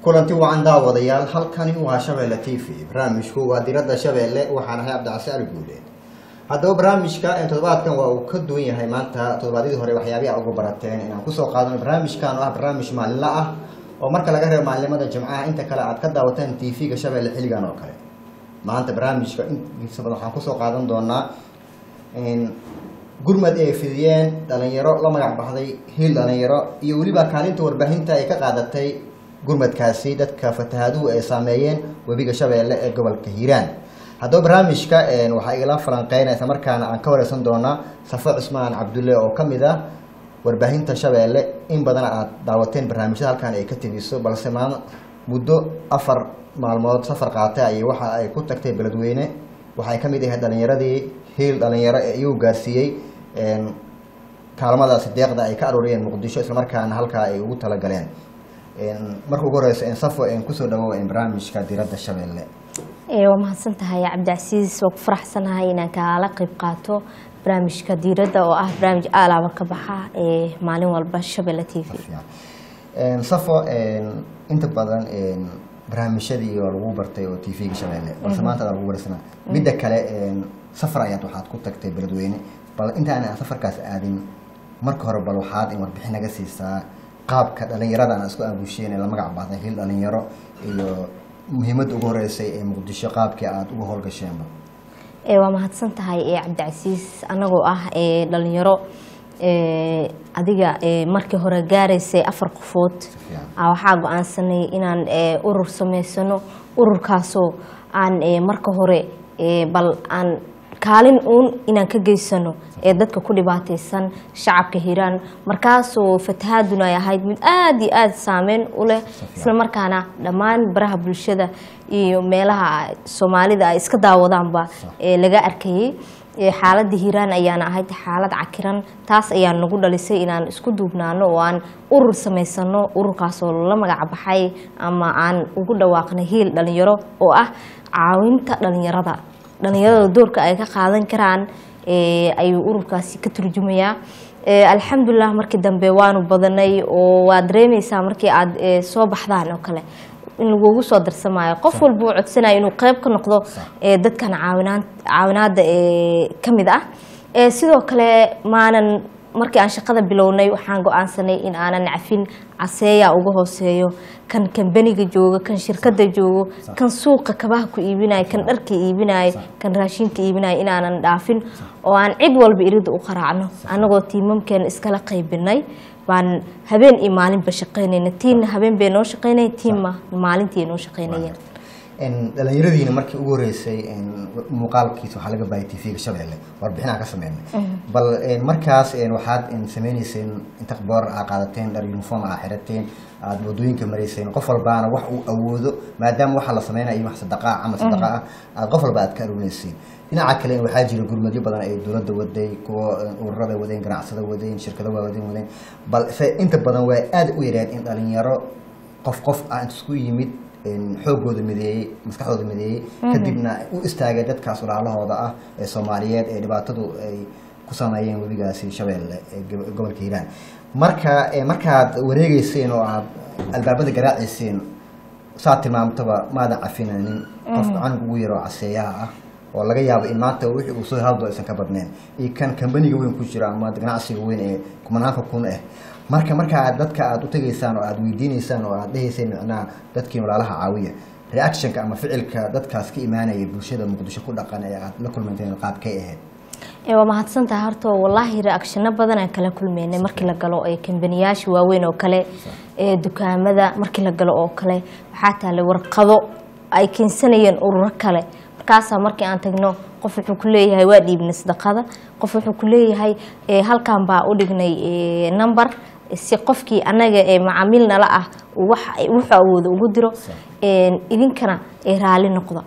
kulanti wacan daawadayaal halkani waa shabeelle t v barnaamijku waa diradda shabeelle waxaan ahay cabdicasi ali guuleed haddaba barnaamijka toddobaadkan waa uu ka duwan yahay maanta toddobaadyadii hore waxyaabihi a ugu barateen inaan kusoo qaadano barnaamijkan oo ah barnaamij maalinla ah oo marka laga reebo maalinimada jimcaha inta kale aad ka daawataan t v-ga shabeelle xilligan oo kale maanta barnaamijka intiisa badan waxaan kusoo qaadan doonaa gurmad ay fidiyeen dhalinyaro la magac baxday hiil dhalinyaro iyo weliba kaalinta warbaahinta ay ka qaadatay gurmadkaasi dadka fatahaaduhu ay saameeyeen webiga shabeelle ee gobolka hiiraan haddaba barnaamijka waxaa igala falanqeynaysa markaana aan ka wareysan doonaa safo cusmaan cabdulle oo kamid ah warbaahinta shabeelle in badan aad daawateen barnaamijyada halkan ay ka tegiso balse maal muddo afar maalmood safar qaatay ay waxa ay ku tagtay beledweyne waxay kamid ahayd dhalinyaradii hiil dhalinyaro ee iyagu gaarsiiyey kaalmadaasi deeqda ay ka arooriyeen muqdisho islamarkaana halkaa ay ugu talagaleen marka ugu horeysa safo kusoo dhawow barnaamijka diradda shabeelle waa mahadsan tahay cabdicasiis waa ku faraxsanahay inaan kaala qeyb qaato barnaamijka diiradda oo ah barnaamij aalaaba ka baxa ee maalin walba shabeelle t v safo inta badan barnaamijyadii oo lagu bartay oo t v-ga shabeelle balse maanta adaa lagu wareysana midda kale safar ayaad waxaad ku tagtay beledweyne bal intaana aan safarkaas aadin marka hore bal waxaad in warbixin naga siisaa qaabka dhalinyaradan isku aabusheen ee la magac baxday hil dhalinyaro iyo muhiimadda ugu horeysay ee muqdisho qaabkii aada uga howlgasheenba waa mahadsan tahay cabdicasiis anagoo ah dhalinyaro adiga markii hore gaaraysay afar qofood waxaa go-aansanay inaan urur sameysano ururkaasoo aan marka hore bal aan kaalin uun inaan ka geysano ee dadka ku dhibaateysan shacabka hiiraan markaasoo fatahaaduna ay ahayd mid aada iyo aada saameyn u leh isla markaana dhammaan baraha bulshada iyo meelaha soomaalida ay iska daawadaanba ee laga arkayay xaaladda hiiraan ayaana ahayd xaalad cakiran taas ayaa nagu dhalisay inaan isku duubnaano oo aan urur samaysano ururkaasoo la magac baxay ama aan ugu dhawaaqnay hiil dhalinyaro oo ah caawinta dhalinyarada dhalinyarada doorka ay ka qaadan karaan ayuu ururkaasi ka turjumayaa alxamdulilah markii dambe waanu badanay oo waad dareemeysaa markii aad soo baxdaan oo kale in lagugu soo darsamaayo qof walba uu codsanayo inuu qeyb ka noqdo dadkan caawinaan caawinaada ka mid ah sidoo kale maanan markii aan shaqada bilownay waxaan go-aansanay in aanan cafin caseeya uga hooseeyo kan kambaniga jooga kan shirkada joogo kan suuqa kabaha ku iibinayo kan dharka iibinayo kan raashinka iibinayo inaanan dhaafin oo aan cid walba irida u qaraacno anagoo tiimamkeena iskala qaybinay baan habeen iyo maalinba shaqeynayna tiinna habeen bay noo shaqeynaya tiinma maalintii noo shaqeynayeen dhalinyaradiina markii ugu horeysay muuqaalkiisa waxaa laga baayay t v-ga shabeelle warbixinaan ka sameynay bal markaas waxaad sameyneyseen inta boor aa qaadateen dhar uniform aa xirateen aada wadooyinka marayseen qof walbaana wax uu awoodo maadaama waxaa la sameynaya wax sadaqa camal sadaqa ah aad qof walba aad ka aruuneyseen dhinaca kale waxaa jira gurmadyo badan ay dowladda waday kuwa ururada wadeen ganacsada wadeen shirkado waawadeen wadeen balse inta badan waa aada u yareen in dhalinyaro qof qof ah isku yimid xoogooda mideeyey maskaxdooda mideeyey kadibna u istaagay dadkaas walaalahooda ah ee soomaaliyeed ee dhibaatadu ay ku sameeyeen webigaasi shabeelle ee gobolka hiiraan marka markaad wareegeyseen oo aad albaabada garaaceyseen saad tilmaamtaba maadan cafinanin qofka canug ugu yaroo caseeyaha ah oo laga yaabo in maanta wixii uu soo haldo aysan ka badneen iyo kan kambaniga weyn ku jira ama ganacsiga weyn ee kumanaanka kun ah marka markaa dadka aada u tegaysaan oo aada weydiineysaan oo aada dhehayseen micnaha dadkii walaalaha caawiya reactionka ama ficilka dadkaas ka imaanaya bulshada muqdisho ku dhaqan ee aada la kulmanteen qaabkay ahayd waa mahadsantaha horta wallaahi reactiono badan aan kala kulmeynay markii la galo ee kambaniyaasha waaweyn oo kale ee dukaamada markii la galo oo kale waxaa taale warqado ay keensanayeen ururo kale markaasaa markii aan tagno qof wuxuu ku leeyahay waa dhiibnay sadaqada qof wuxuu ku leeyahay halkan baa u dhignay number si qofkii anaga ee macaamiil nala ah wuxuu awoodo ugu diro idinkana raali noqda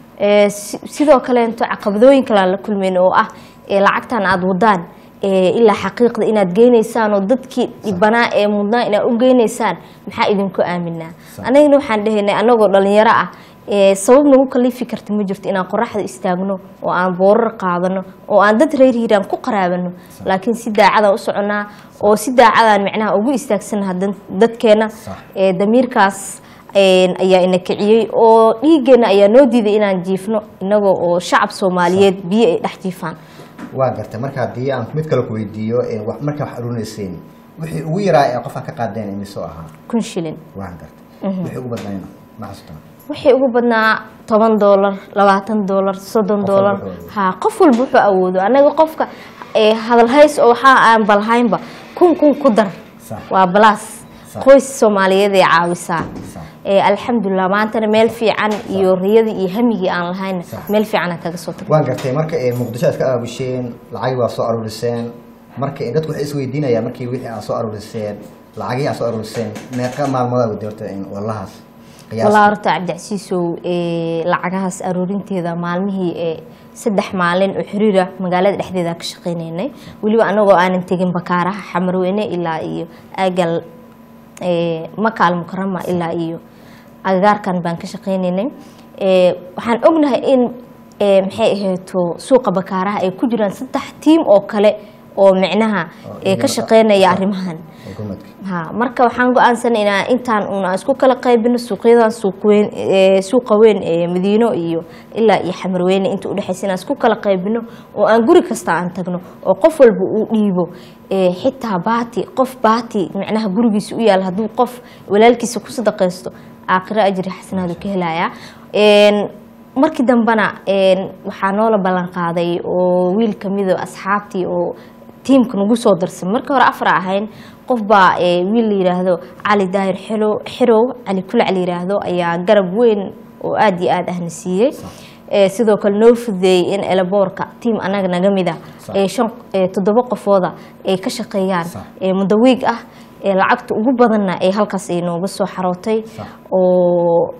sidoo kaleeto caqabadooyin kale aan la kulmeyn oo ah lacagtan aada wadaan ilaa xaqiiqda inaad geynaysaan oo dadkii dhibanaa ee mudnaa inaad u geynaysaan maxaa idinku aaminaa anagana waxaan dhehaynay anagoo dhalinyaro ah sabab nagu kalifi karta ma jirto inaan qoraxda istaagno oo aan boorar qaadano oo aan dad reer hiiraan ku qaraabano laakiin si daacadaan u soconaa oo si daacadaan micnaha ugu istaagsannaha dadkeena damiirkaas een, ayaa ina kiciyey oo dhiiggeena ayaa noo diiday inaan jiifno inagoo oo shacab soomaaliyeed biyo ay dhex jiifaan waa gartay marka haddii aan mid kale ku weydiiyo ee wax- markaa wax aruunayseen wixii ugu yaraa ee qofka ka qaadeen imisoo ahaa kun shilin waan gartay wixii ugu badnayna ma xasuusta wixii ugu badnaa toban doolar labaatan doolar soddon Qof doolar walba wuxuu ha qof walba wuxuu awoodo anaga qofka ee, hadal hays oo waxaa aan balhaynba kun kun ku dar Sax. waa balaas Sax. qoys soomaaliyeed ay caawisaa Sax. Ee, alxamdulilah maantana meel fiican iyo riyadii iyo hamigii aan lahayna Sax. meel fiican aan kaga soo tagno waan gartay marka ee, muqdisho aad ka aabusheen lacag waa soo aruuriseen marka ee, dadku waxay isweydiinayaan markii wixii aad soo aruuriseen lacagihii aad soo aruuriseen meeqa maalmood aad wadi horta in wallahaas qiyaasta? walaa horta cabdicasiisow ee, lacagahaas aruurinteeda maalmihii ee saddex maalin oo xiriira magaalada dhexdeeda ka shaqaynaynay weliba anagoo aanan tegin bakaaraha xamarweyne ilaa iyo aagal ee, makaal mukarama ilaa iyo agagaarkan baan ka shaqaynaynay Ee, waxaan ognahay in ee, maxay ahayto suuqa bakaaraha ay ku jiraan saddex tiim oo kale oo micnaha ee, ka shaqaynaya arrimahan xukuumadka ha marka waxaan go-aansanay inaan intaan uuna isku kala qaybino suuqyadan suuq weyn ee, suuqa weyn ee madiino iyo ilaa iyo xamarweyne inta udhexaysa inaan isku kala qaybino oo aan guri kasta aan tagno oo qof walba uu dhiibo ee, xitaa baati qof baati micnaha gurigiisa u yaal hadduu qof walaalkiisa ku sadaqaysto aakhiro ajri xasanaadu ka helayaa Een, markii dambena een, waxaa noola ballan qaaday oo wiil kamid oo asxaabtii oo tiimka nagu soo darsan markii hore afar ahayn qof baa ee, wiil la yidhaahdo cali daahir xilo xirow cali kulac la yidhaahdo ayaa garab weyn oo aada iyo aada ahna siiyey Ee, sidoo kale noo fududeeyey in elaboorka tiim anaga naga mid ah Sax. ee shan ee, toddoba qofooda ay ka shaqeeyaan Sax. ee muddo wiig ah ee lacagta ugu badanna ee halkaas ay nooga soo xarootay Sax. oo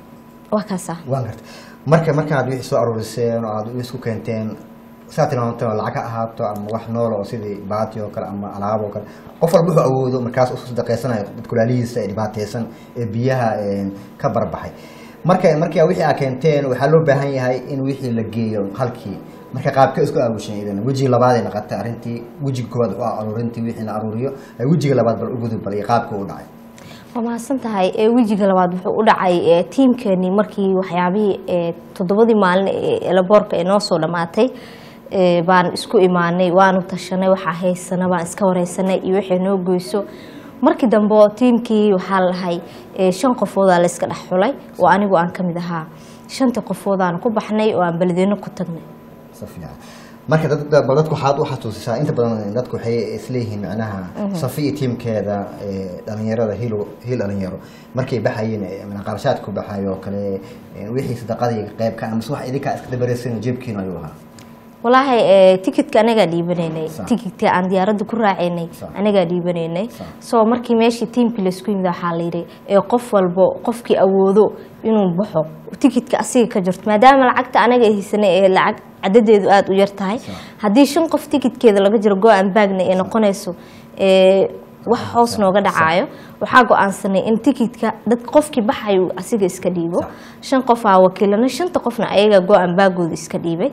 waa kaasa waan gartay marka markaad wixii soo aruuriseen oo aad isku keenteen saa tilmaamteen oo lacag ha ahaato ama wax nool oo sidii baati oo kale ama alaab oo kale qof walba wuxuu awoodo markaas u sadaqaysanayo dadka walaalihiisa ee dhibaataysan ee biyaha een, ka barbaxay marka marka wixii aad keenteen waxaa loo baahan yahay in wixii la geeyo halkii marka qaabka isku aawusheen idan wejiga labaad ay noqotay arrintii wejiga koowaad waa aruurintii wixii la aruuriyo ay wejiga labaad bal u gudub bal iyo qaabka u dhacay waa mahadsan tahay ee wejiga labaad wuxuu u dhacay ee tiimkeenii markii waxyaabihii ee toddobadii maalin ee elaboorka ee noo soo dhammaatay ee baan isku imaanay waanu tashanay waxaa haysana baan iska wareysanay iyo wixii noo goyso markii dambe oo tiimkii waxaa la lahay ee shan qofoodaa la iska dhex xulay oo anigu aan ka mid ahaa shantii qofoodaan ku baxnay oo aan beledweyne ku tagnay si fiican marka dad dad- bal dadku waxaad u xasuusisaa inta badan dadku waxay isleeyihiin macnaha safi iyo tiimkeeda ee, dhalinyarada hil hil dhalinyaro markay baxayeen ee, macnaa qarashaadku baxayo oo kale ee, wixii sadaqadii qeybka amase wax idinkaa iska dabareysan jeebkiina ayuu ahaa walaahi ee, tikitka anagaa dhiibanaynay Sax. tikitka aan diyaaradda ku raacaynay Sax. anagaa dhiibanaynay Sax. soo markii meeshii tiimkii laisku yimid waxaa la yidhi ee qof walbo qofkii awoodo inuu baxo tikitka asiga ka jirto maadaama lacagta anaga haysanay ee lacag cadadeedu aada u yar tahay Sax. haddii shan qof tikitkeeda laga jiro go-aan baagna ee noqonayso ee wax hoos nooga dhacaayo waxaa go-aansanay in tikitka dad qofkii baxayo asiga iska dhiibo Sax. shan qof aa wakiilana shanta qofna ayaga go-aan baagooda iska dhiibay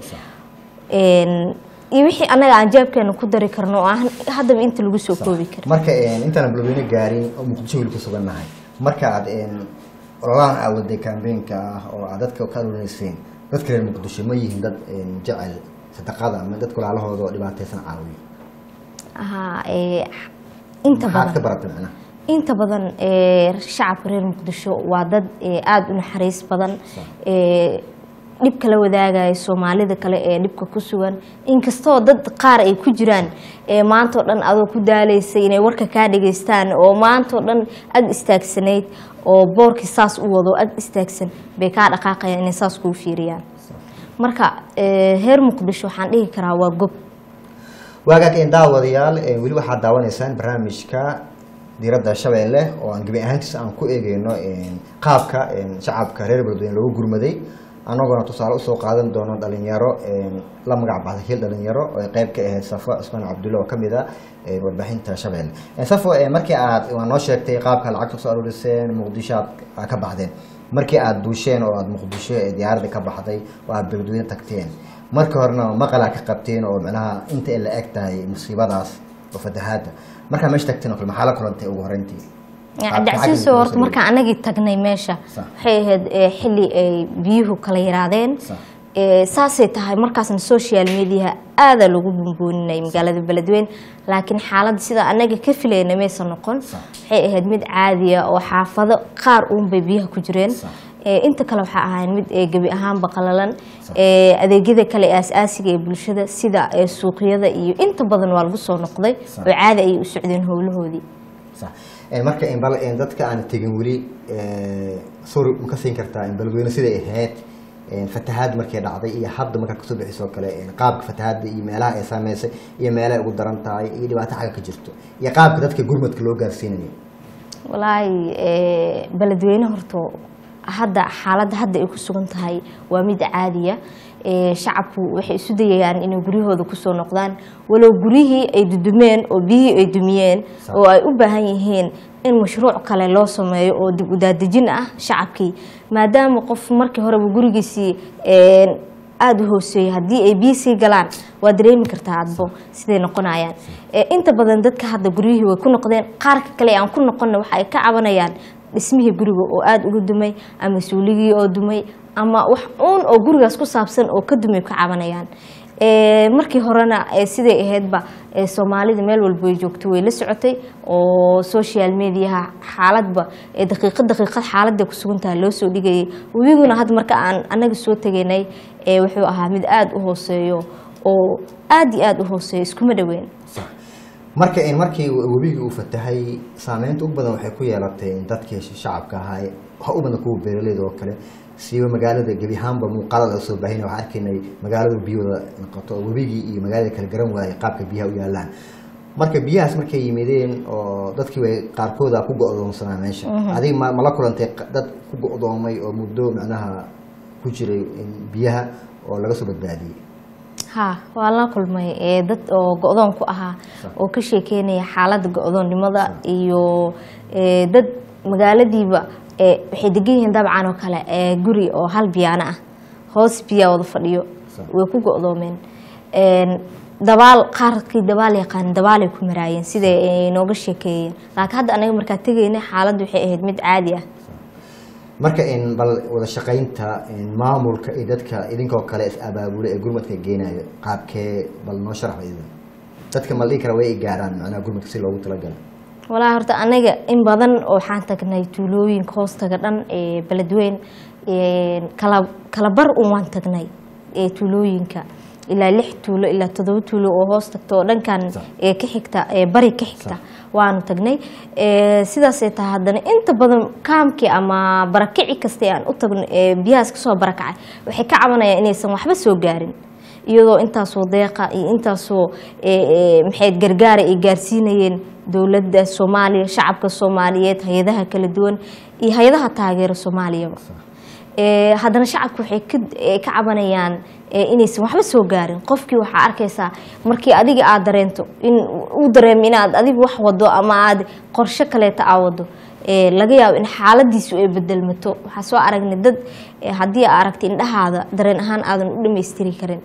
Een, iyo wixii anaga aan jaabkeena ku dari karno oo aan haddaba inta lagu soo koobi karin marka een, intaan balweyne gaarin oo muqdisho weli ku sugan nahay marka aad een, ololahan aad waday kambeenka ah oo aad dadka ka aruureyseen dadka reer muqdisho ma yihiin dad een, jecel sadaqada ama dadka walaalahooda oo dhibaataysan caawiyo Ahaa, ee, inta maxaad ka badan baratay macnaha inta badan ee, shacabka reer muqdisho waa dad ee, aada u naxariis badan ee, dhibka la wadaagaya soomaalida kale ee dhibka ku sugan inkastoo dad qaar ay ku jiraan ee maantao dhan adoo ku daalaysay inay warka kaa dhageystaan oo maantao dhan ag istaagsanayd oo boorkii saas u wado ag istaagsan bay kaa dhaqaaqayaan inay saas kuu fiiriyaan marka ee, reer muqdisho waxaan dhihi karaa waa gob waagaag een daawadayaal ee, weli waxaad daawanaysaan barnaamijka diiradda shabeelle oo aan gebi ahaantiis aan ku eegeyno een, qaabka een, shacabka reer beledweyne loogu gurmaday anaguna tusaale usoo qaadan doono dhalinyaro een, la magac baxday hil dhalinyaro oo ay qeyb ka ahayd safo ismaan cabdulle oo kamid a een, warbaahinta shabeelle Een, safo een, markii aad waa noo sheegtay qaabka lacagta kusoo aruuriseen muqdisho aad aad ka baxdeen markii aad duusheen oo aad muqdisho ee diyaaradda ka baxday oo aad beledweyne tagteen marka horena maqalaa ka qabteen oo macnaha inta ay la eg tahay musiibadaas oo fatahaada markaa meesha tagteen oo kale maxaa la kulantay ugu horreyntii cabdicasiiso horta markaan anagii tagnay meesha Sax. waxay ahayd eh, xili ay biyuhu kala yaraadeen Sax. Eh, saasay tahay markaasna social mediaha aadaa lagu bunbooninay magaalada beledweyne laakiin xaaladda sida anaga ka filayna maysan noqon Sax. waxay ahayd mid caadiya oo xaafado qaar uunbay biyaha ku jireen Sax. Eh, inta kale waxaa ahayn mid eh, gebi ahaanba qalalan Eh, adeegyada kale ee aas-aasiga ee bulshada sida eh, suuqyada iyo inta badan waa lagu soo noqday Sax. oo caadi ayay u socdeen howlahoodii sax Een, marka in bal een, dadka aan tegin weli ee, sorry ma ka siin kartaa in balweyne siday ahayd een, fatahaad markay dhacday iyo hadda markaa kasoo bixisoo kale een, qaabka fatahaadda iyo meelaha ay saameysay iyo meelaha ay ugu daran tahay iyo dhibaato xagga ka jirto iyo qaabka dadka gurmadka loo gaarsiinayo walaahi eh, beledweyne horto hadda xaaladda hadda ay ku sugan tahay waa mid caadiya Eh, shacabku waxay isu dayayaan inay guryahooda kusoo noqdaan walow guryihii ay dudumeen oo biyihii ay dumiyeen Sax. oo ay u baahan yihiin in mashruuc kale loo sameeyo oo dib u daadejin ah shacabkii maadaama qof markii horeba gurigiisii eh, aada u hooseeya haddii ay biyo sii galaan waa dareemi kartaa adbo siday noqonayaan Eh, inta badan dadka hadda guryihii way ku noqdeen qaarka kale aan ku noqonna waxa ay ka cabanayaan dhismihii guriga oo aada uga dumay ama suuligii oo dumay ama wax uun oo gurigaas ku saabsan oo ka dumay ka cabanayaan Eh, markii horena eh, siday ahaydba eh, soomaalida meel walba way joogto way la socotay oo social mediaha xaaladba eh, daqiiqad daqiiqad xaaladda ku sugantaha loo soo dhigayay webiguna hadda marka aan anaga soo tegaynay eh, wuxuu ahaa mid aada u hooseeyo oo aada iyo aada u hooseeyo iskuma dhoweyn sax marka in markii webigii uu fatahay saameynta ugu badan waxay ku yeelatay in dadkii shacabka ahaa waxa u badan kuwa beeraleyda oo kale siiba magaalada gebi ahaanba muuqaalada la soo baahinay waxaan arkaynay magaalada biyooda noqoto oo webigii iyo magaalada kala garan waayay qaabka biyaha u yaalaan marka biyahaas markay yimideen oo dadkii way qaarkooda ku go-doonsanaa meesha adiga ma mala kulantay qa- dad ku go-doomay oo muddo macnaha ku jiray in biyaha oo laga soo badbaadiyey ha waa la kulmay ee dad oo go-doon ku ahaa Sax. oo ka sheekeynaya xaaladda go-doonnimada iyo ee, dad magaaladiiba ee, waxay degan yihiin dabcan oo kale ee, guri oo hal biyaano ah hoos biyaa wada fadhiyo Sax. way ku go-doomeen Een, dabaal qaarkii dabaal yaqaan dabaalay ku maraayeen siday ay nooga sheekeeyeen laakiin hadda anaga markaa tegayna xaaladdu waxay ahayd mid caadi ah marka in bal wada shaqaynta in maamulka iyo dadka idinkoo kale is abaabula ee gurmadka geenayo qaabkee bal noo sharax idin dadka ma la dhihi kara way i gaaraan macnaha gurmadka si loogu talagalay walaa horta anaga in badan oo waxaan tagnay tuulooyinka hoostaga dhan ee beledweyn ee, kala kala bar un waan tagnay ee tuulooyinka ilaa lix tuulo ilaa toddoba tuulo oo hoos tagto oo dhankan Sax. ee ka xigta ee bari ka xigta waanu tagnay Ee, sidaasay tahay haddana inta badan kaamkii ama barakici kasta ee aan u tagno ee biyahaas kasoo barakacay waxay ka cabanayaan inaysan waxba soo gaarin iyadoo intaasoo deeqa iyo intaasoo ee, ee, maxay gargaara ay gaarsiinayeen dowladda soomaaliya shacabka soomaaliyeed hay-adaha kala duwan iyo hay-adaha taageera soomaaliyaba Ee, haddana shacabku waxay ka ee, ka cabanayaan ee, inaysan waxba soo gaarin qofkii waxaa arkaysaa markii adiga aad dareento in uu dareemo inaad adigu wax wado ama aad qorshe kaleeta aa wado ee, laga yaabo in xaaladiisu ay bedelmato waxaa soo aragnay dad ee, haddii aa aragta indhahaada dareen ahaan aadan u dhammaystiri karin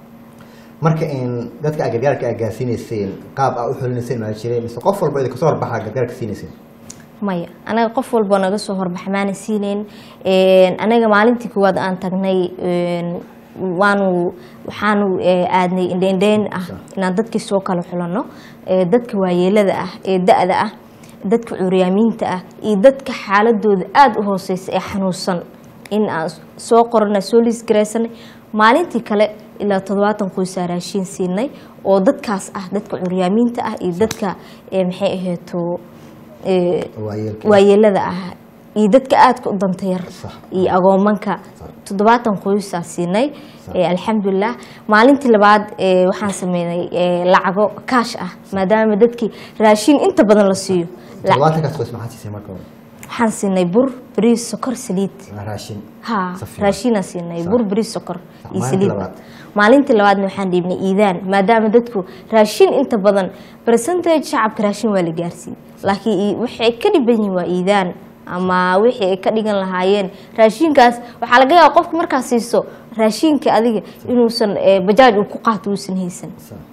marka in dadka aad gargaarka aad gaarsiinayseen qaab aa u xulinayseen maa jireen mise qof walba idinka soo horbaxaa gargaarka siinayseen maya anaga qof walba naga soo horbaxa maana siineyn Een, anaga maalintii koowaad aan tagnay een, waanu waxaanu ee, aadnay indheindheyn ah inaan dadkii soo kala xulanno Ee, dadka waayeelada ah ee da-da ah dadka curyaamiinta ah iyo dadka xaaladooda aada u hooseysa ee xanuunsan in aan soo qorana soo liisgaraysanay maalintii kale ilaa toddobaatan qoysaa raashiin siinay oo dadkaas ah dadka curyaamiinta ah iyo dadka ee, maxay ahayto ee, waayeelka waayeelada ah iyo dadka aadka u danta yar Sax. iyo agoomanka toddobaatan qoysaa siinay ee, alxamdulilah maalintii labaad ee, waxaan sameynay ee, lacago kaash ah maadaama dadkii raashin inta badan la siiyo La- todobaatankaas qoys maxaa siisay marka hore waxaan siinay bur bariis sokor saliid Waa raashin ha Si fiican. raashinaan siinay bur bariis sokor Sax, iyo maalintii saliid labaad. maalintii labaadna waxaan dhiibnay iidaan maadaama dadku raashin inta badan percentage shacabka raashin waa la gaarsiiyey laakiin ii- waxay ka dhiban yihiin waa iidaan ama wixii ay ka dhigan lahaayeen raashinkaas waxaa laga yaaba qofka markaa siiso raashinka adiga inuusan eh, bajaaj uu ku qaato uusan haysan Sax.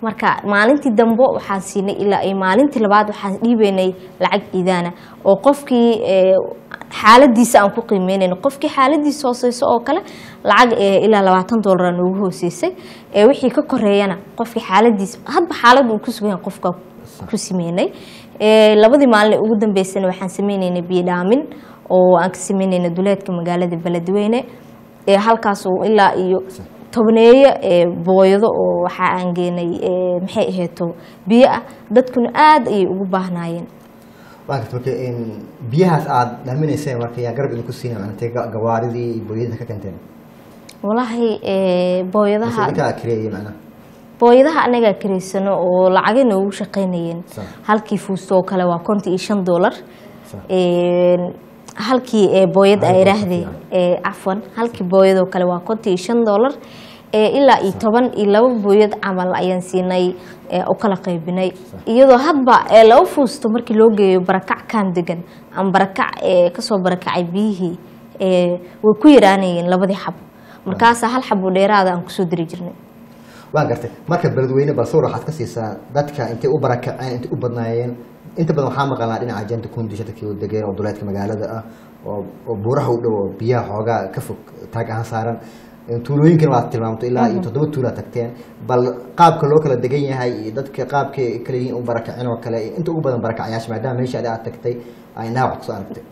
marka maalintii dambe waxaan siinay ilaa ay maalintii labaad waxaan dhiibaynay lacag iidaana oo qofkii ee, xaaladiisa aan ku qiimeynayno qofkii xaaladiisa hooseyso oo kale lacag ee, ilaa labaatan doolara noogu hooseysay ee wixii ka koreeyana qofkii xaaladiisa hadba xaalad uu ku sugan yahay qofka ku sameynay Ee, labadii maalin ee ugu dambeysana waxaan sameynaynay biyo dhaamin oo aan ka sameynayna duleedka magaalada beledweyne ee halkaas oo ilaa iyo tobneeyo ee booyado oo waxa aan geenay ee, maxay ahayto biyo ah dadkuna aad ayay ugu baahnaayeen waa garta marka in biyahaas aada dhaaminayseen marka yaa garab idinku siina macnatay gawaaridii iyo booyadaha ka keenteen walaahi ee, booyadaha idinkaa kireeyay macnaha booyadaha anagaa karaysano oo lacagay noogu shaqaynayeen Sax. halkii fuusto oo kale waa konton iyo shan doolar Sax. Een, halkii ee booyad Hal ay boqol idhaahdeen fiican. ee cafwan halkii booyadoo kale waa konton iyo shan doolar ee ilaa iyo toban iyo laba booyad camal ayaan siinay ee u kala qaybinay iyadoo hadba ee laba fuusto markii loo geeyo barakac kaan degan ama barakac ee kasoo barakacay biyihii ee way ku yaraanayeen labadii xabo markaasaa hal xabo dheeraada aan kusoo diri jirnay waa gartay marka beledweyne bal sawir waxaad ka siisaa dadka intay u barakaceen intay u badnaayeen inta badan waxaa maqalnaa dhinaca janta kundisha dadkii u degeen oo duleedka magaalada ah oo oo buuraha u dhow oo biyaha xoogaa ka fog taag ahaan saaran tuulooyinkana waad tilmaamto ilaa iyo toddoba tuulaa tagteen bal qaabka loo kala degan yahay iyo dadka qaabkay kala yihiin u barakaceen oo kale inta ugu badan barakacayaasha maadaama meesha adi aad tagtay ay indhaha wax kusoo aragtay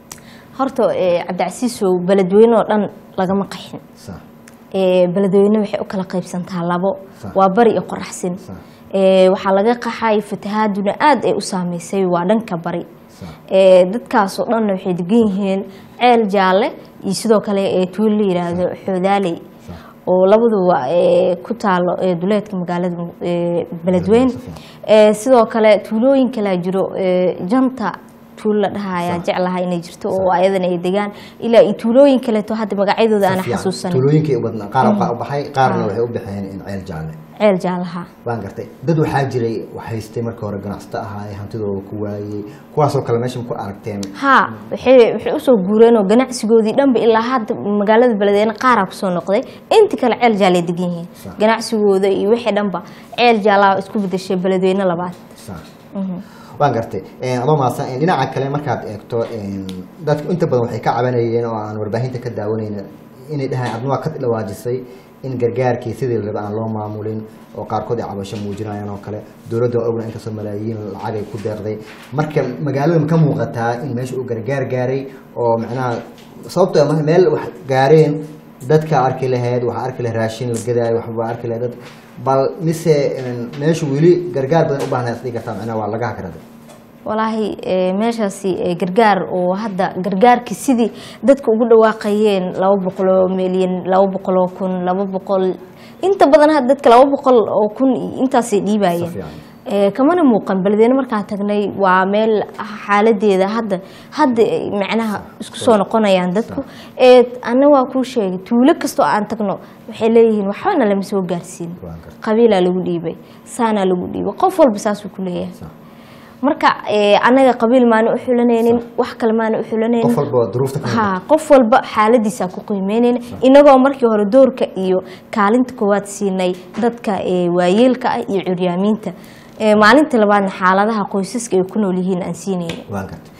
horta ee, cabdicasiisow beledweyne oo dhan lagama qaxin sa Ee, beledweyne waxay u kala qaybsantaa labo Sax. waa bari iyo qoraxsin Sax. Ee, waxaa laga qaxay fatahaaduna aad ay u saameysay waa dhanka bari Sax. Ee, dadkaas oo dhanna waxay degan yihiin ceel jaalle iyo sidoo kale ee tuulo la yiraahdo xoodaaley Sax. oo labaduba ee, ku taalo ee, duleedka magaalada ee, beledweyne si fiican. Ee, sidoo kale tuulooyin kalaa jiro ee, janta tuulo la dhaha ayaa Sax. jeclahay inay jirto oo ayadana ay degaan ilaa iyo tuulooyin kaleeto hadda magacyadooda aan Fiican. xasuusanin tuulooyinkay u badnaa qaar waxaa u baxay qaarna Ah. waxay u baxeen in ceel jaalle ceel jaalaha waan gartay dad waxaa jiray wax haystay marka hore ganacsato ahaa ee hantidooda ku waayey kuwaasoo kale meesha ma ku aragteen haa waxay waxay usoo guureen oo ganacsigoodii dhanba ilaa hadda magaalada beledweyne qaaraa kusoo noqday inti kale ceel jaalay degan yihiin Sax. ganacsigooda iyo wixii dhanba ceel jaalaa isku bedeshay beledweyne labaad Sax. waan gartay adoo maasan dhinaca kale markaad eegto dadku inta badan waxay ka cabanayeen oo aan warbaahinta ka daawanayna inay dhahaan adna waa ka dhawaajisay in gargaarkii sidii la raba aan loo maamulin oo qaarkood ay cabasho muujinayaan oo kale dowladda waa ogna inkastoo malaayiin lacag ay ku deeqday marka magaalada ma ka muuqataa in meesha uu gargaar gaaray oo macnaha sababtoo ah meel wax gaareen dadka arki lahayd waxaa arki lahayd raashin la gadaayo waxbaa arki lahayd dad bal mise meeshu weli gargaar badan u baahnaa isdhigi kartaa macnaha waa laga hakraday walaahi eh, meeshaasi eh, gargaar oo hadda gargaarkii sidii dadka ugu dhawaaqayeen laba boqol oo milyan laba boqol oo kun laba boqol inta badan hadda dadka laba boqol oo kun iyo intaasay dhiibayeen Si fiican. Eh, kamana muuqan beledweyne markaan tagnay waa meel xaaladeeda hadda hadda ay macnaha isku soo noqonayaan dadku ee ana waa kuu sheegay tuulo kastoo aan tagno waxay leeyihiin waxbana lama soo gaarsiin Waa gartay. qabiilaa lagu dhiibay saanaa lagu dhiibay qof walba saasuu ku leeyahay Sax. marka eh, anaga qabiil maana u xulanaynin wax kale maana u xulanaynin qof walba duruufta ka ha qof walba xaaladiisa ku qiimeynayna inagoo markii hore doorka iyo kaalinta koowaad siinay dadka eh, waayeelka ah iyo curyaamiinta Eh, maalinta labaadna xaaladaha qoysaska ay ku nool yihiin aan siinayna waa gartay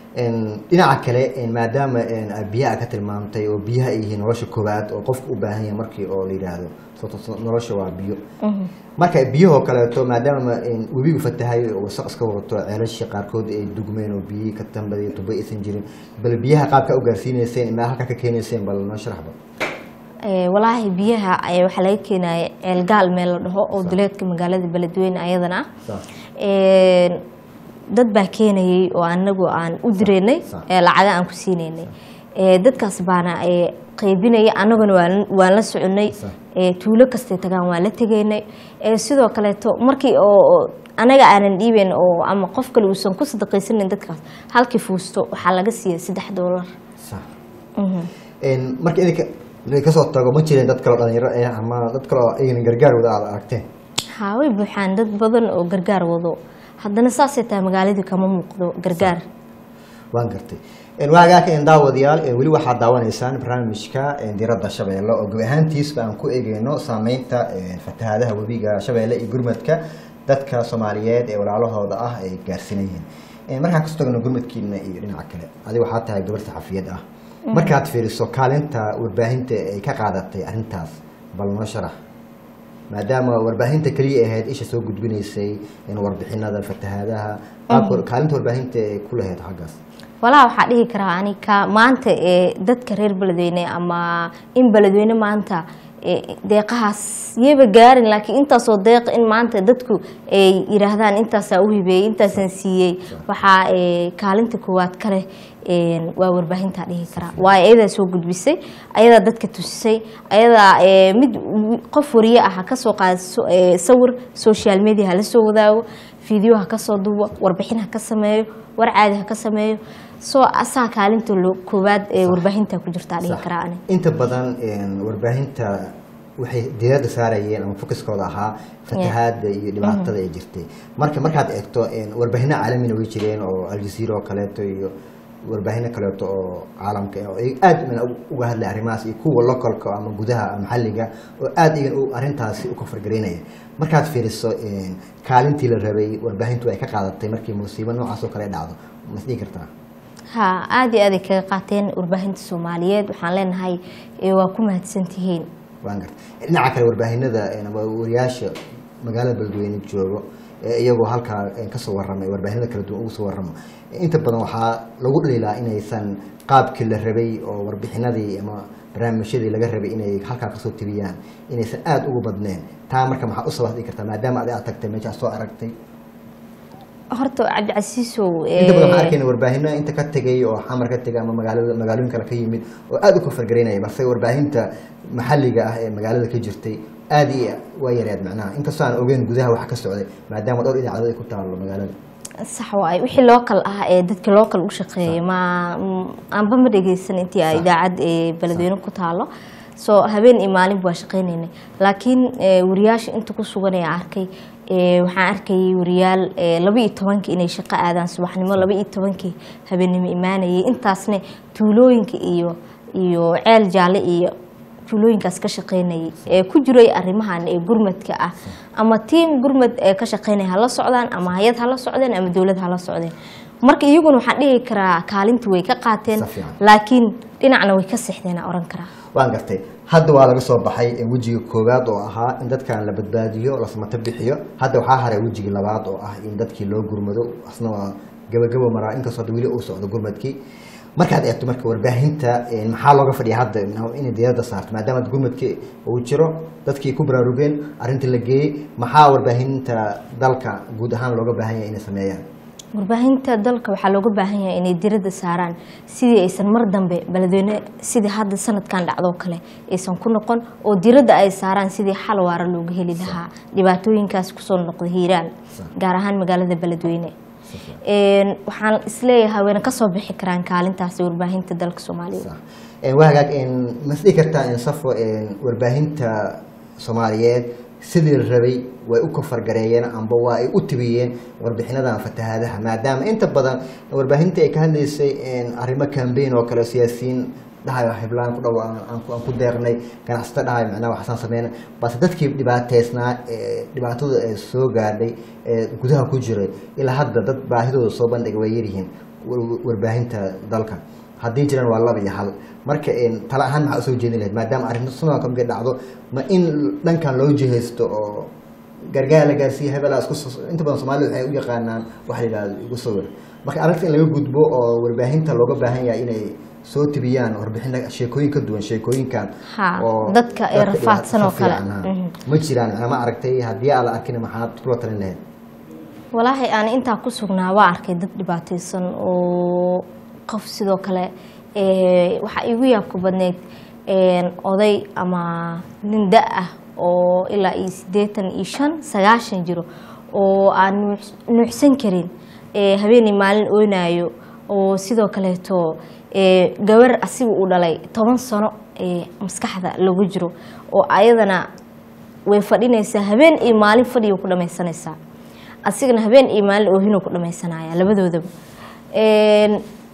dhinaca kale maadaama aad biyaha ka tilmaamtay oo biyaha ay yihiin nolosha koowaad oo qofku u baahan yahay markii oo la yidhaahdo sababtoo nolosha waa biyo marka biyahoo kaleeto maadaama webigu fatahay oo wasaq iska wadato ceelashii qaarkood ay dugmeen oo biyihii ka tambadiy tuba aysan jirin bal biyaha qaabka u gaarsiineyseen ilaa halkaa ka keenayseen bal noo sharaxba Eh, walaahi biyaha ayaa waxaa laga keenaya ceelgaal meel la dhaho oo duleedka magaalada beledweyne ayadana ah Sax. Eh, dad baa keenayay oo anagu aan u direynay Sax. ee lacaga aan ku siinaynay Eh, dadkaas baana eh, qaybinaya annaguna waan- waan la soconay Sax. Eh, tuulo kastay tagaan waan la tegaynay Eh, sidoo kaleeto markii oo oo anaga aanan dhiibeyn oo ama qof kale uusan ku sadaqaysanin dadkaas halkii fuusto waxaa laga siiyay saddex doolar sax marka idinka idinka kasoo tago ma jireen dad kaleo dhalinyaro ah ama dad kaleo aynan gargaar wada aad aragteen haa way buuxaan dad badan oo gargaar wado haddana saasay tahay magaaladii kama muuqdo gargaar waan gartay waagaaka daawadayaal weli waxaad daawanaysaan barnaamijka diradda shabeelle oo gebi ahaantiisba aan ku eegeyno saameynta fatahaadaha webiga shabeelle iyo gurmadka dadka soomaaliyeed ee walaalahooda ah ay gaarsiinayeen markaan kasoo tagno gurmadkiina iyo dhinaca kale adiga waxaa tahay gabar saxafiyad ah markaad fiiriso kaalinta warbaahinta ay ka qaadatay arrintaas bal noo sharax maadaama warbaahinta keliya ahayd isha soo gudbinaysay warbixinada fatahaadaha kaalinta warbaahinta ay ku lahayd xaggaas walaa waxaa dhihi karaa anika maanta ee dadka reer beledweyne ama in beledweyne maanta deeqahaas yaba gaarin laakiin intaasoo deeq in maanta dadku ay yiraahdaan intaasaa u hibeeyey intaasaan siiyey waxaa kaalinta koowaad ka leh waa warbaahintaa dhihi karaa waayo ayadaa soo gudbisay ayadaa dadka tusisay ayadaa mid qof wariye ah ha kasoo qaada sawir social media ha la soo wadaago video ha kasoo duubo warbixin ha ka sameeyo war caadi ha ka sameeyo soo asaa kaalinta koowaad ee warbaahinta ku jirtaa dhihi karaa ani inta badan warbaahinta waxay diirada saarayeen ama focuskooda ahaa fatahaada iyo dhibaatada ay jirtay marka markaad eegto warbaahino caalamina way jireen oo aljazeera oo kaleeto iyo warbaahino kaleeto oo caalamka oo aad uga hadlay arrimahaas iyo kuwa localka ama gudaha maxalliga oo aad igan arrintaasi u kafargaraynaya markaad fiiriso kaalintii la rabay warbaahintu ay ka qaadatay markii musiibo noocaas oo kale dhacdo masdhihi kartaa ha aada iyo aaday kaga qaateen warbaahinta soomaaliyeed waxaan leenahay waa ku mahadsantihiin waan garta dhinaca kale warbaahinada ama wariyaasha magaalada beledweyne joogo iyagoo halkaa kasoo waramay warbaahinada kala duwan ugu soo waramo inta badan waxaa lagu dhaliilaa inaysan qaabkii la rabay oo warbixinadii ama barnaamijyadii laga rabay inay halkaa kasoo tibiyaan inaysan aada ugu badneen taa marka maxaa u sabab dhigi kartaa maadaama adi aad tagtay meeshaa soo aragtay horta cabdicasiisow inta badan waxaan arkayna warbaahino inta ka tegay oo xamar ka tegay ama magaalada magaalooyin kale ka yimid oo aada u kafargaraynaya balse warbaahinta maxalliga ah ee magaalada ka jirtay aada iyo waa yareed macnaha inkastoo aan ogeyn gudaha waxa ka socday maadaama dhowr idaacadood ay ku taalo magaalada sax waay wixii local ah ee dadka local u shaqeeya ma aanba ma dhegeysan intii a idaacad ee beledweyne ku taalo soo habeen iyo maalinba waa shaqeyneynay laakiin wariyaasha inta ku sugan ee arkay waxaan arkayay wariyaal laba iyo tobankii inay shaqo aadaan subaxnimo laba iyo tobankii habeennimo imaanayay intaasna tuulooyinka iyo iyo ceel jaalle iyo tuulooyinkaas ka shaqeynayay ee ku jiray arrimahan ee gurmadka ah ama tiim gurmad ee ka shaqeynaya hala socdaan ama hay-ad hala socdeen ama dowlad hala socdeen marka iyaguna waxaan dhihi karaa kaalinta way ka qaateen laakiin dhinacna way ka sexdeen aan oran karaa waan gartay hadda waa laga soo baxay wejiga koowaad oo ahaa in dadkan la badbaadiyo lasmato bixiyo hadda waxaa haray wejigii labaad oo ah in dadkii loo gurmado asna waa gabagabo maraa inkastoo hadda weli uu socdo gurmadkii markaad eegto marka warbaahinta maxaa looga fadhiya hadda inay diirada saarto maadaama gurmadkii uu jiro dadkii ku baraarugeen arrintii la geeyey maxaa warbaahinta dalka guud ahaan looga baahan yahay inay sameeyaan warbaahinta dalka waxaa looga baahan yahay inay diradda saaraan sidii aysan mar dambe beledweyne sidii hadda sanadkan dhacdoo kale aysan ku noqon oo diradda ay saaraan sidii xal waara looga heli lahaa dhibaatooyinkaas kusoo noqda hiiraan gaar ahaan magaalada beledweyne waxaan isleeyahay wayna kasoo bixi karaan kaalintaasi warbaahinta dalka soomaaliyeed waa hagaag masdhihi kartaa safo warbaahinta soomaaliyeed sidii la rabay way u kafargareeyeen amba waa ay u tibiyeen warbixinadan fatahaadaha maadaama inta badan warbaahinta ay ka hadlaysay arrimo cambain oo kale siyaasiyiin dhahayo hiblaan ku dhow aan ku deeqnay ganacsato dhahayo macnaha waxasaan sameyna balse dadkii dhibaateysnaa dhibaatada ee soo gaadhay ee gudaha ku jiray ilaa hadda dad baahidooda soo bandhiga way yaryihiin warbaahinta dalka haddii jiraan waa laba iyo hal marka tala ahaan maxaa usoo jeedin lahayd maadaama arrinta sunanka markay dhacdo ma in dhankan loo jihaysto oo gargaar la gaarsiiya hebelaa isku inta badan soomaalida waxay u yaqaanaan waxa la yidhahdo igu sawir marka arrinta in laga gudbo oo warbaahinta looga baahan yahay inay soo tibiyaan warbixina sheekooyin ka duwan sheekooyinkan dadka ee rafaadsan oo kale ma jiraan macnaa ma aragtay haddii aan la arkin maxaad kula talin lahayd walaahi aan intaa ku sugnaa waa arkay dad dhibaataysan oo qof sidoo kale waxaa igu yaabka badneyd oday ama nin da ah oo ilaa iyo siddeetan iyo shan sagaashan jiro oo aan nuucsan karin habeenay maalin oynaayo oo sidoo kaleeto gabar asiga uu dhalay toban sano maskaxda lagu jiro oo ayadana way fadhinaysaa habeen iyo maalin fadhiga ku dhamaysanaysaa asigana habeen iyo maalin oohinuu ku dhamaysanaya labadoodaba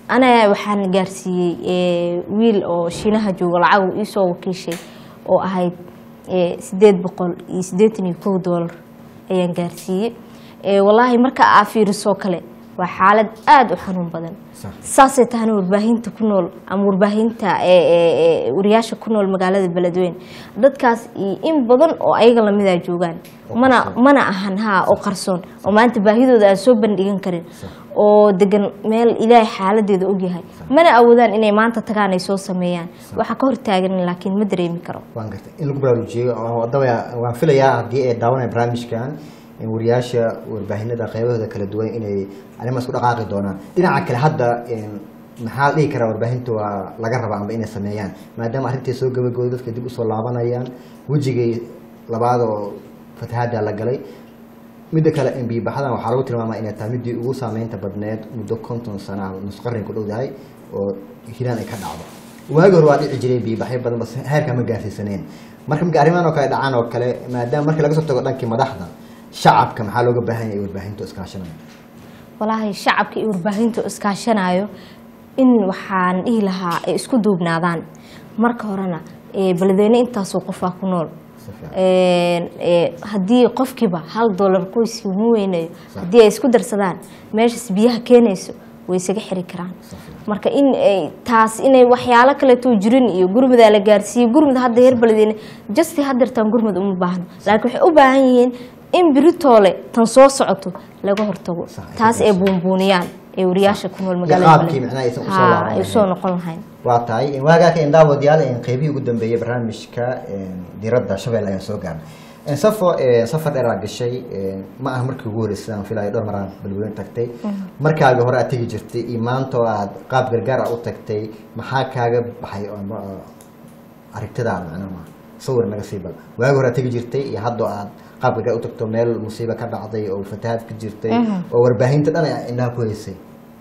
ana waxaan gaarsiiyey ee, wiil oo shiinaha jooga lacag uu iisoo wakiishay oo ahayd ee, sideed boqol iyo siddeetan iyo kow doolar ayaan gaarsiiyey Ee, wallaahi marka aa fiirisoo kale waa xaalad aada u xanuun badan Sax. saasay tahana warbaahinta ku nool ama warbaahinta ee, ee, ee, wariyaasha ku nool magaalada beledweyne dadkaas iyo in badan oo ayaga lamidaa joogaan Oo mana qarsoon. mana ahan haa oo qarsoon oo maanta baahidooda aan soo bandhigan karin oo degan meel ilaahay xaaladeeda ogyahay mana awoodaan inay maanta tagaan ay soo sameeyaan waxa ka hortaagan laakiin ma dareemi karo waan gartay in lagu baraarujiyo oo haddaba waan filayaa haddii ay daawanaya barnaamijkan in wariyaasha warbaahinada qaybahooda kala duwan inay arrimahaas ku dhaqaaqi doonaan dhinaca kale hadda een, maxaa dhihi karaa warbaahinta waa laga rabaa amba inay sameeyaan maadaama arrintii soo gabagooday dadka dib usoo laabanayaan wejigay labaad oo fatahaada la galay midda kale embiibaxadan waxaa lagu tilmaamaa inay tahay midii ugu saameynta badneed muddo konton sana ah nus qarni ku dhowdahay oo hiiraan ay ka dhacdo waagi hore waa dhici jiray biibaxyo badan bas heerka ma gaarsiisaneen marka marka arrimahan oo kale dhacaan oo kale maadaama markii laga soo tago dhankii madaxda shacabka maxaa looga baahan yahay warbaahinta iskaashanaya walaahi shacabka iyo warbaahinta iskaashanayo in waxaan dhihi lahaa ay isku duubnaadaan marka horena ee, beledweyne intaasoo qofaa ku nool Si fiican. Een, ee, haddii qofkiiba hal doolar qoyskii mu weynayo haddii ay isku darsadaan meeshaas biyaha keenayso way isaga xiri karaan marka in ay taas inay waxyaalo kaleeto jirin iyo gurmada la gaarsiiyey gurmada hadda heer beledweyne justi hadeertaan gurmad uma baahno laakiin waxay u baahan yihiin in biritoole tan soo socoto laga hortago Sax, ay taas ay gaarsiiso. buunbuuniyaan ee wariyaasha ku nool Iyo magaalada qaabkii Beledweyne. macnaha aysan usoo Haa, laaban ay usoo lahayn. noqon lahayn waa tahay waagaaka indhaawadayaal in qeybihii ugu dambeeyey barnaamijka een, diiradda shabeelle ayaan soo gaarnay Een, safo ee, safar dheer aad gashay een, ma aha markii ugu horreysay aan filayo dhowr maraan balweyne tagtay markaagi hore aad tegi jirtay iyo maanta oo aad qaab gargaar ah u tagtay maxaa kaaga baxay oo ma- oo aragtidaada macnaha ma sawir naga sii bal waagi hore aad tegi jirtay iyo hadda oo aad qaab gargaar u tagto meel musiiba ka dhacday oo fatahaad ka jirtay oo warbaahinta dhan ay indhaha ku haysay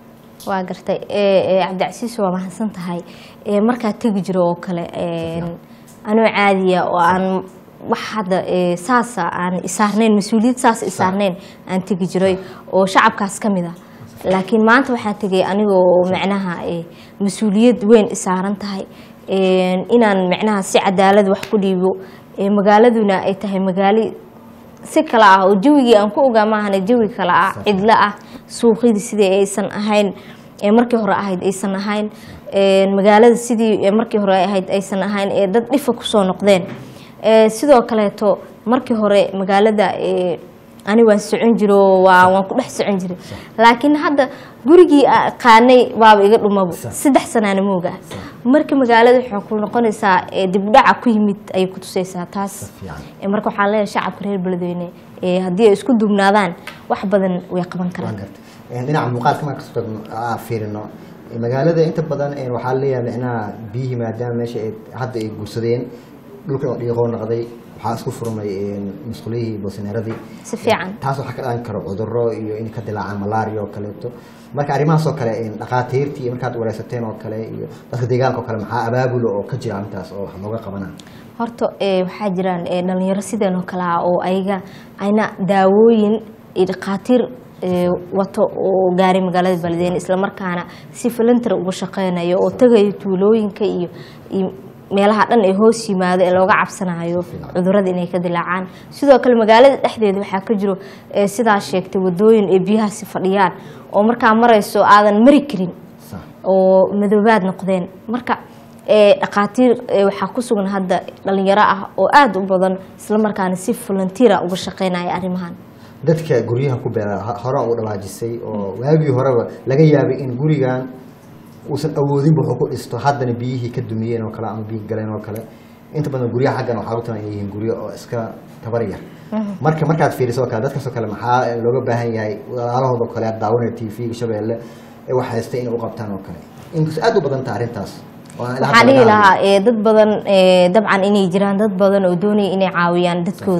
waa gartay ee, ee, cabdicasiis waa mahadsan tahay ee, markaa tegi jiro oo kale een, anoo caadiya oo aan wax hadda ee, saasa aan isaarnayn mas-uuliyad saas isaarnayn aan tegi jiray oo shacabkaas ka mid ah laakiin maanta waxaa tegay anigoo macnaha ee, mas-uuliyad weyn isaaran tahay een, inaan macnaha si cadaalad wax ku dhiibo ee, magaaladuna ay tahay magaali si kale ah oo jawigii aan ku ogaa maahane jawi kale ah cidlo ah suuqyadii sidii aysan ahayn ee markii hore ahayd aysan ahayn ee magaalada sidii ee markii hore ahayd aysan ahayn ee dad dhifa kusoo noqdeen ee sidoo kaleeto markii hore magaalada ee ani waan socon jiro waa waan ku dhex socon jiray laakiin hadda gurigii aan qaanay waaba iga dhumabo saddex sanaana mooga marka magaalada waxay ku noqonaysaa ee dib u dhaca ku yimid ayay ku tusaysaa taas fiican. Ee, marka waxaan leeyahay shacabka reer beledweyne ee haddii ay isku duubnaadaan wax badan way qaban waan karaan gartay Een, dhinaca muuqaalka marka kasoo tagno aa fiirino ee, magaalada inta badan een, waxaa leeyahay micnaha biyihii maadaama meesha ay hadda ay guursadeen dhulkan oo dhiiqoo noqday waxaa isku furmay een, musqulihii boosineeradii si fiican taas waxaa ka dhalan karo cudurro iyo in ka dilaacaan malaria oo kaleeto marka arrimahaas oo kale een, dhakhaatiirtii iyo markaad wareysateen oo kale iyo dadka deegaanka oo kale maxaa abaabulo oo ka jira arrintaas oo wax looga qabanaa horta ee, waxaa jiraan ee, dhalinyaro sideen oo kale ah oo ayaga ayna daawooyin iyo dhakhaatiir ee, wato oo gaaray magaalada beledweyne islamarkaana si filantar uga shaqeynayo oo tagayo tuulooyinka iyo iyo meelaha dhan ee hoos yimaado ee looga cabsanayo cudurada inay ka dilaacaan sidoo kale magaalada dhexdeeda waxaa ka jiro ee, sidaa sheegtay wadooyin ee biyahaasi fadhiyaan oo markaa marayso aadan mari karin sax oo madoobaad noqdeen marka ee, dhakhaatiir ee, waxaa ku sugan hadda dhalinyaro ah oo aada u badan islamarkaana si volunteera uga shaqeynaya arrimahan dadka guryaha ku beera ha- hore u dhawaajisay oo waagii horeba laga yaabay in gurigan uusan awoodinba wuxuu ku dhisto haddana biyihii ka dumiyeen oo kale ama biyi galeen oo kale inta badan guryaha xaggan waxaa lagu talan inay yihiin guryo oo iska tabar yar marka markaad fiiriso oo kale dadkaasoo kale maxaa looga baahan yahay walaalahooda oo kale aad daawanaya t v shabeelle ee wax haystay inay u qabtaan oo kale inkastoo aad u badan tahay arrintaas oo aan ilaa waxaan hadda dhihi laga hadlin. lahaa ee, dad badan ee, dabcan inay jiraan dad badan oo doonaya inay caawiyaan dadkooda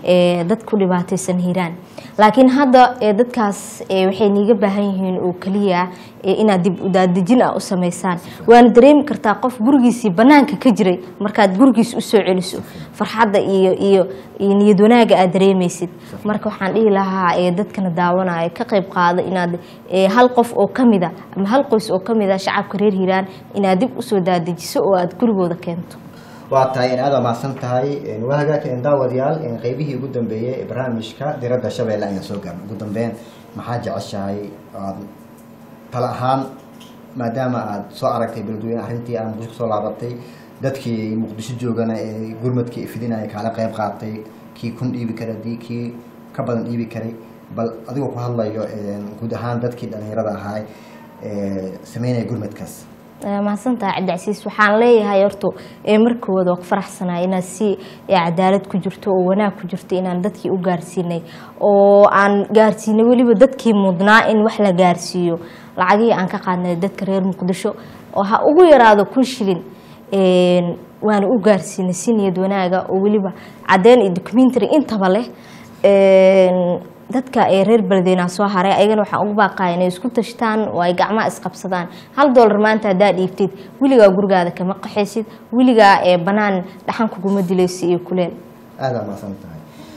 ee, dad ku dhibaataysan hiiraan laakiin hadda ee, dadkaas ee, waxay niiga baahan yihiin oo keliya ee, inaad dib u daadejin ah u samaysaan waana dareemi kartaa qof gurigiisii banaanka ka jiray markaad gurigiis usoo celiso farxadda iyo iyo iyo niyad wanaaga aad dareemaysid marka waxaan dhihi lahaa ee, dadkana daawanaya ka qayb qaada inaad ee, hal qof oo kamida ama hal qoys oo kamida shacabka reer hiiraan inaad dib usoo daadejiso oo aad gurigooda keento waa tahay in aad waa mahadsan tahay waa hagaagka daawadayaal qeybihii ugu dambeeyey ee barnaamijka diradda shabeelle ayaan soo gaarnay ugu dambeyn maxaa jeceshahay aad tala ahaan maadaama aad soo aragtay beledweyne arrintii aad muqdisho kusoo laabatay dadkii muqdisho joogana ee gurmadkii fidinaya kaala qayb qaatay kii kun dhiibi kara dii kii ka badan dhiibi karay bal adigoo ku hadlayo guud ahaan dadkii dhallinyarada ahaa ee sameynaya gurmadkaas mahadsantahay cabdicasiis waxaan leeyahay horta ee markooda waa ku faraxsanaa inaad si ee cadaalad ku jirto oo wanaag ku jirto inaan dadkii u gaarsiinay oo aan gaarsiinay weliba dadkii mudnaa in wax la gaarsiiyo lacagihii aan ka qaadnay dadka reer muqdisho oo ha ugu yaraado kun shilin een, waana u gaarsiinay si niyad wanaaga oo weliba caddeyn iyo documentary intaba leh een, dadka ee reer beledweynaha soo haray ayagana waxaan ugu baaqaya inay isku tashtaan oo ay gacmaha isqabsadaan hal doolar maanta haddaa dhiibtid weligaa gurigaada kama qaxaysid weligaa ee banaan dhaxan kuguma dilaysi iyo kuleel aada mahadsan tahay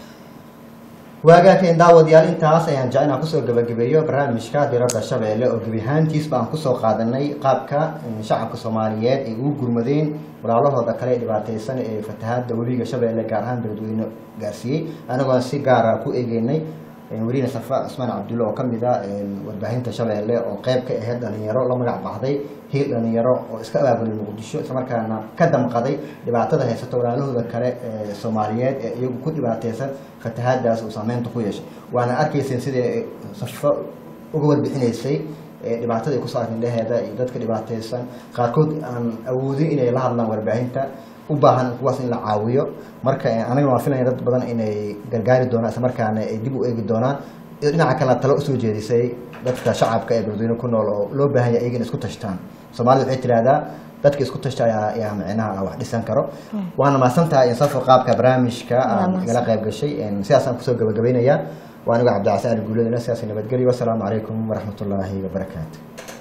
waagaakeen daawadayaal intaas ayaan jecel inaan kusoo gabagabeeyo barnaamijka diradda shabeelle oo gebi ahaantiisba aan kusoo qaadanay qaabka shacabka soomaaliyeed ay ugu gurmadeen walaalahooda kale ee dhibaateysan ee fatahaada webiga shabeelle gaar ahaan beledweyne gaarsiiyey anagoo si gaara ku eegeynay weliina safa cusmaan cabdulle oo kamid a warbaahinta shabeelle oo qeyb ka ahayd dhalinyaro la magac baxday hiil dhalinyaro oo iska abaabulay muqdisho islamarkaana ka damqaday dhibaatada haysato walaalahooda kale ee soomaaliyeed ee iyagu ku dhibaateysan fatahaadaas uu saameynta ku yeeshay waana arkayseen sidai safo uga warbixinaysay ee dhibaatada ay kusoo arkin dhaheeda iyo dadka dhibaateysan qaarkood aan awoodin inay la hadlaan warbaahinta u baahan kuwaas in la caawiyo marka anagana waan filaya dad badan inay gargaari doonaan isla markaana ay dib u eegi doonaan iyo dhinaca kalena talo usoo jeedisay dadka shacabka ee beledweyne ku nool oo loo baahan yahay iyaga in isku tashtaan soomaalida waxay tidhaahdaa dadka isku tashta ayaa ayaa micnaha wax dhisan karo waana mahadsantahay insafo qaabka barnaamijka aad igala qayb gashay sidaasaan kusoo gabagabaynayaa waa anigo cabdicasaan ali guuladina sidaas nabadgelyo wasalaamu calaykum waraxmatullaahi wabarakaatu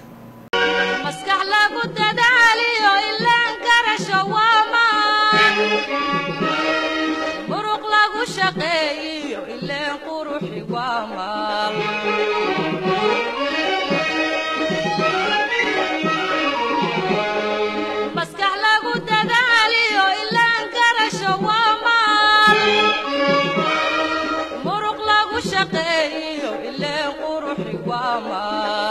maskax lagu dadaaliyo ilaan garasho waamaan muruq lagu shaqeeyiyo ileen quruxi waamaan maskax lagu dadaaliyo ilaan garasho waamaan muruq lagu shaqeeyiyo ileen quruxi waamaan